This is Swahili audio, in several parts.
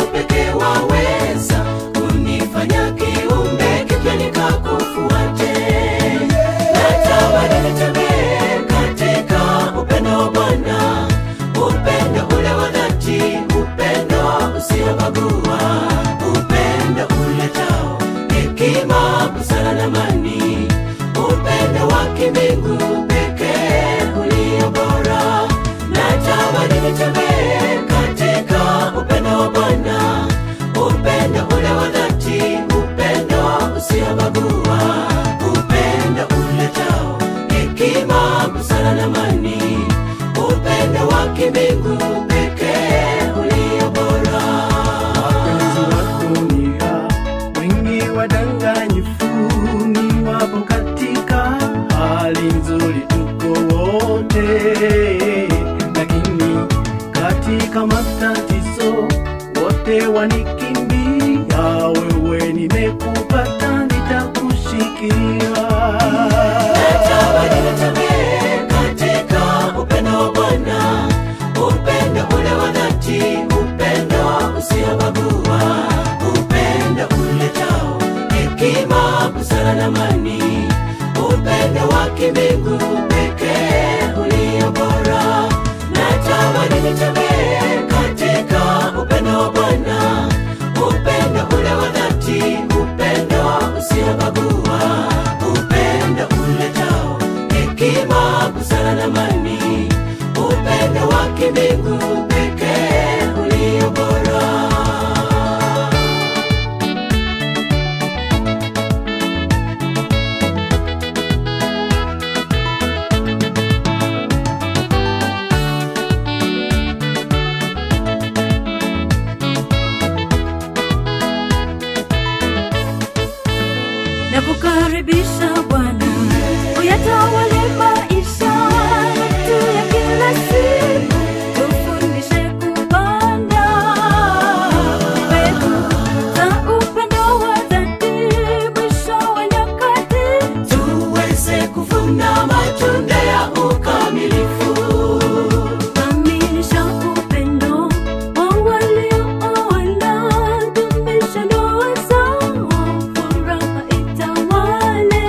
pekee waweza kunifanya kiumbe kipya nikakufuate. Natamani nitembee katika upendo wa Bwana, upendo ule wa dhati, upendo usiobagua, upendo uletao hekima, busara na amani, upendo wa kimbingu pekee ulio bora. Natamani nitembee katika upendo wa Bwana, upendo ule wa dhati, upendo usiobagua, upendo uletao hekima, busara na amani, upendo wa kimbingu pekee ulio bora. Wapenzi wa dunia wengi wadanganyifu, ni wapo katika hali nzuri, tuko wote, lakini katika matatizo wote wanikimbia. Wewe nimekupata, nitakushikilia. Natamani nitembee katika upendo wa Bwana, upendo ule wa dhati, upendo usiobagua, upendo uletao hekima, busara na amani, upendo wa kimbingu pekee ulio bora. Natamani nitembee katika upendo wa Bwana, upendo ule wa dhati, upendo usiobagua, upendo uletao hekima, busara na amani, upendo wa kimbingu pekee ulio bora. na kukaribisha Bwana uyatawale maisha yetu ya kila siku, tufundishe kupanda mbegu za upendo wa dhati, mwisho wa nyakati tuweze kuvuna matunda ya ukamilifu. kamilisha upendo wa waliooana, dumisha ndoa zao, furaha itawale.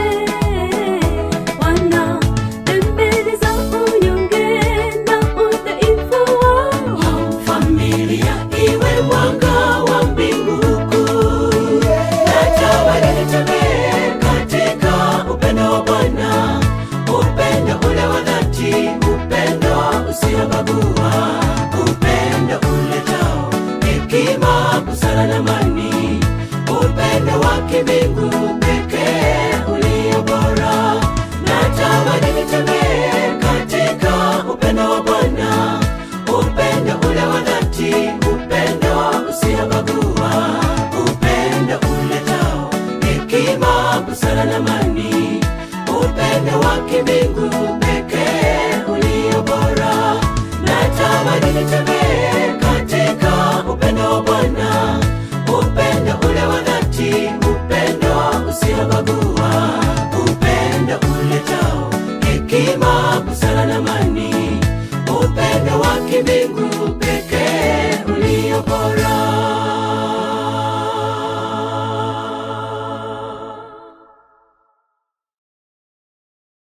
Wana dembele za unyonge na udhaifu wao Familia iwe mwanga wa mbingu kuu. Natamani nitembee katika upendo wa Bwana, upendo ule wa dhati, upendo usiobagua, upendo uletao hekima, busara na amani, upendo wa kimbingu pekee ulio bora. Natamani nitembee katika upendo wa Bwana, upendo ule wa dhati, upendo usiobagua, upendo uletao hekima, busara na amani, upendo wa kimbingu pekee ulio bora. Natamani nitembee katika upendo wa Bwana, upendo ule wa dhati, upendo usiobagua, upendo uletao hekima, busara na amani, upendo wa kimbingu pekee ulio bora.